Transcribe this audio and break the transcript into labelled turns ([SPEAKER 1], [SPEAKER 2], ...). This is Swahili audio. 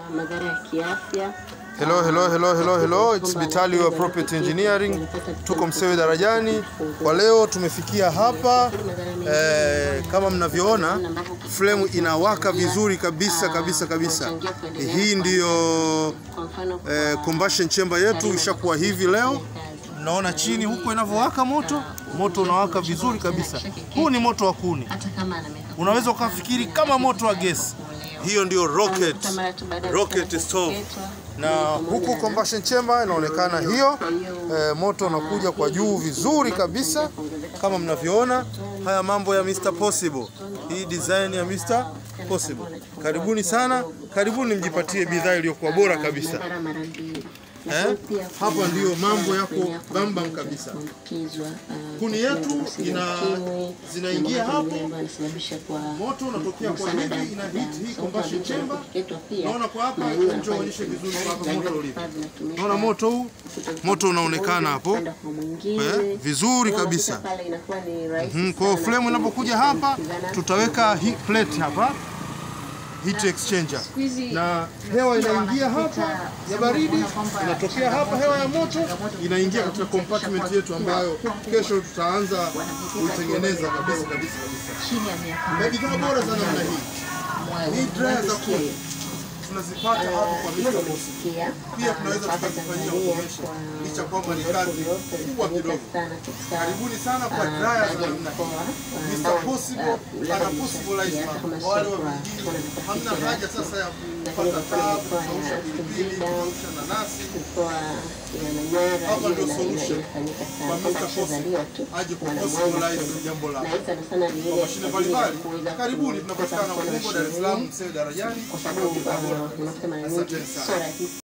[SPEAKER 1] madhara ya kiafya.
[SPEAKER 2] Hello, hello, hello, hello, hello. It's Bitali wa Property Engineering. Tuko Msewe Darajani. Kwa leo tumefikia hapa eh, kama mnavyoona frame inawaka vizuri kabisa kabisa kabisa. Hii ndiyo
[SPEAKER 1] Kwa mfano
[SPEAKER 2] eh, combustion chamber yetu ishakuwa hivi leo. Mnaona chini huko inavyowaka moto, moto unawaka vizuri kabisa. Huu ni moto wa kuni,
[SPEAKER 1] hata kama ana miaka
[SPEAKER 2] unaweza ukafikiri kama moto wa gesi. Hiyo ndio rocket,
[SPEAKER 1] mara tu baada ya
[SPEAKER 2] rocket
[SPEAKER 1] kufanya
[SPEAKER 2] stove
[SPEAKER 1] kuketwa,
[SPEAKER 2] na huku combustion chamber inaonekana hiyo eh, moto unakuja kwa juu vizuri kabisa kama mnavyoona. Haya mambo ya Mr Possible, hii design ya Mr Possible. Karibuni sana, karibuni mjipatie bidhaa iliyokuwa bora kabisa.
[SPEAKER 1] madhara mara mbili.
[SPEAKER 2] Eh? Hapa ndiyo mambo yako bambam kabisa.
[SPEAKER 1] Kuambukizwa, ah,
[SPEAKER 2] Kuni yetu
[SPEAKER 1] virusi vya
[SPEAKER 2] ina
[SPEAKER 1] ukimwi,
[SPEAKER 2] zinaingia
[SPEAKER 1] mambo
[SPEAKER 2] hapo,
[SPEAKER 1] mengine ambayo yanasababisha kwa
[SPEAKER 2] moto unatokea kwa
[SPEAKER 1] sana
[SPEAKER 2] hivi,
[SPEAKER 1] damu
[SPEAKER 2] ina
[SPEAKER 1] kwa
[SPEAKER 2] hit
[SPEAKER 1] damu.
[SPEAKER 2] hii
[SPEAKER 1] So,
[SPEAKER 2] combustion
[SPEAKER 1] kwa
[SPEAKER 2] chamber.
[SPEAKER 1] kuketwa pia,
[SPEAKER 2] Naona kwa hapa,
[SPEAKER 1] na hiyo
[SPEAKER 2] njoo
[SPEAKER 1] inafanya
[SPEAKER 2] uonyeshe vizuri
[SPEAKER 1] kazi
[SPEAKER 2] kwa hapa
[SPEAKER 1] zaidi
[SPEAKER 2] moto
[SPEAKER 1] ya
[SPEAKER 2] ulivyo.
[SPEAKER 1] vifaa vinatumika
[SPEAKER 2] Naona moto huu,
[SPEAKER 1] kutoka
[SPEAKER 2] moto unaonekana
[SPEAKER 1] mmoja
[SPEAKER 2] hapo.
[SPEAKER 1] kwenda kwa mwingine.
[SPEAKER 2] Eh, vizuri
[SPEAKER 1] Kwa hiyo
[SPEAKER 2] kabisa.
[SPEAKER 1] unakuta pale inakuwa ni rahisi
[SPEAKER 2] Mhm, Kwa hiyo
[SPEAKER 1] sana
[SPEAKER 2] flame inapokuja hapa
[SPEAKER 1] kuambukizana.
[SPEAKER 2] tutaweka hii plate hapa heat exchanger
[SPEAKER 1] Siku hizi
[SPEAKER 2] na hewa inaingia hapa ya baridi inatokea hapa, hewa ya moto inaingia katika compartment yetu ambayo kesho tutaanza kuitengeneza kabisa kabisa kabisa.
[SPEAKER 1] chini ya miaka
[SPEAKER 2] Na bidhaa bora za namna hii hii dryer za kuni tunazipata hapa kwa Mr. Boss.
[SPEAKER 1] Sikia,
[SPEAKER 2] Pia tunaweza
[SPEAKER 1] hapa
[SPEAKER 2] tukazifanyia
[SPEAKER 1] Tanzania
[SPEAKER 2] automation
[SPEAKER 1] kwa
[SPEAKER 2] licha kwamba ni
[SPEAKER 1] uzoefu
[SPEAKER 2] kazi
[SPEAKER 1] uliopo
[SPEAKER 2] kubwa
[SPEAKER 1] inafanyika
[SPEAKER 2] kidogo.
[SPEAKER 1] sana katika
[SPEAKER 2] Karibuni sana kwa
[SPEAKER 1] ah,
[SPEAKER 2] dryer za
[SPEAKER 1] baadhi ya
[SPEAKER 2] namna hii.
[SPEAKER 1] mikoa, ah,
[SPEAKER 2] Mr.
[SPEAKER 1] ambao,
[SPEAKER 2] Possible
[SPEAKER 1] ah, labda
[SPEAKER 2] ana
[SPEAKER 1] ni
[SPEAKER 2] possibilize
[SPEAKER 1] shiriki, hata kama
[SPEAKER 2] mambo. Wale
[SPEAKER 1] sio
[SPEAKER 2] wa
[SPEAKER 1] kwa-
[SPEAKER 2] vijijini
[SPEAKER 1] kwa
[SPEAKER 2] hamna
[SPEAKER 1] tafiti
[SPEAKER 2] haja
[SPEAKER 1] rasmi.
[SPEAKER 2] sasa ya
[SPEAKER 1] Lakini
[SPEAKER 2] kupata
[SPEAKER 1] kwa
[SPEAKER 2] tabu,
[SPEAKER 1] mikoa ya
[SPEAKER 2] kukausha pilipili,
[SPEAKER 1] Singida,
[SPEAKER 2] kukausha nanasi.
[SPEAKER 1] mikoa ya Manyara
[SPEAKER 2] Hapa
[SPEAKER 1] hiyo
[SPEAKER 2] ndio
[SPEAKER 1] ina- ina-
[SPEAKER 2] solution.
[SPEAKER 1] inafanyika
[SPEAKER 2] Kwa
[SPEAKER 1] sana
[SPEAKER 2] Mr.
[SPEAKER 1] kwamba akishazaliwa tu
[SPEAKER 2] aje ku
[SPEAKER 1] wanamwanza
[SPEAKER 2] possibilize
[SPEAKER 1] kwenye-
[SPEAKER 2] jambo
[SPEAKER 1] na
[SPEAKER 2] lake.
[SPEAKER 1] hii sana sana ni
[SPEAKER 2] Kwa
[SPEAKER 1] ile
[SPEAKER 2] mashine
[SPEAKER 1] kwa ajili ya
[SPEAKER 2] mbalimbali.
[SPEAKER 1] kuweza
[SPEAKER 2] Karibuni,
[SPEAKER 1] ku-
[SPEAKER 2] tunapatikana
[SPEAKER 1] kuweza kuwa na
[SPEAKER 2] Ubungo, Dar es Salaam,
[SPEAKER 1] sherehe,
[SPEAKER 2] Msewe Darajani.
[SPEAKER 1] kwa sababu
[SPEAKER 2] Bidhaa bora
[SPEAKER 1] ah,
[SPEAKER 2] kabisa.
[SPEAKER 1] unakuta mara
[SPEAKER 2] Asanteni
[SPEAKER 1] nyingi
[SPEAKER 2] sana.
[SPEAKER 1] sio rahisi